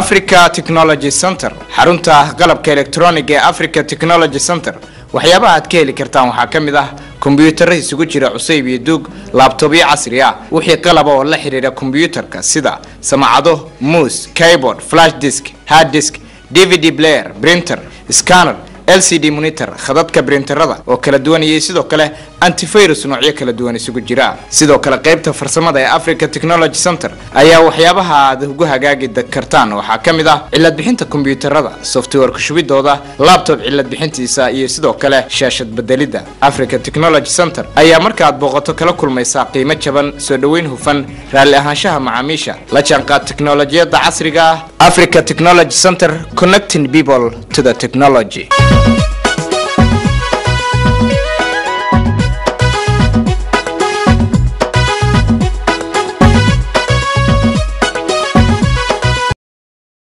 africa technology center xarunta qalabka electronic ee africa technology center waxyaabaha aad ka heli kartaan waxaa ka mid ah kombiyuutarra isugu jira cusayb iyo duug laabtobyo casri ah wixii qalaba oo la xidhiidha kombiyuutarka sida samacado muus keyboard flash disk hard disk dvd player printer scanner lcd monitor khadadka brinterada oo kala duwan iyo sidoo kale antivirus noocyo kala duwan isugu jira sidoo kale qaybta farsamada ee africa technology center ayaa waxyaabaha aad ugu hagaagi kartaan waxaa ka mid ah cilad bixinta kombiyuutarada softwareka shubidooda labtob cilad bixintiisa iyo sidoo kale shaashad bedelidda africa technology center ayaa markaaad booqato kala kulmaysaa qiimo jaban soo dhoweyn hufan raalli ahaanshaha macaamiisha la jaanqaad teknolojiyadda casriga ah africa technology center connecting people to the technology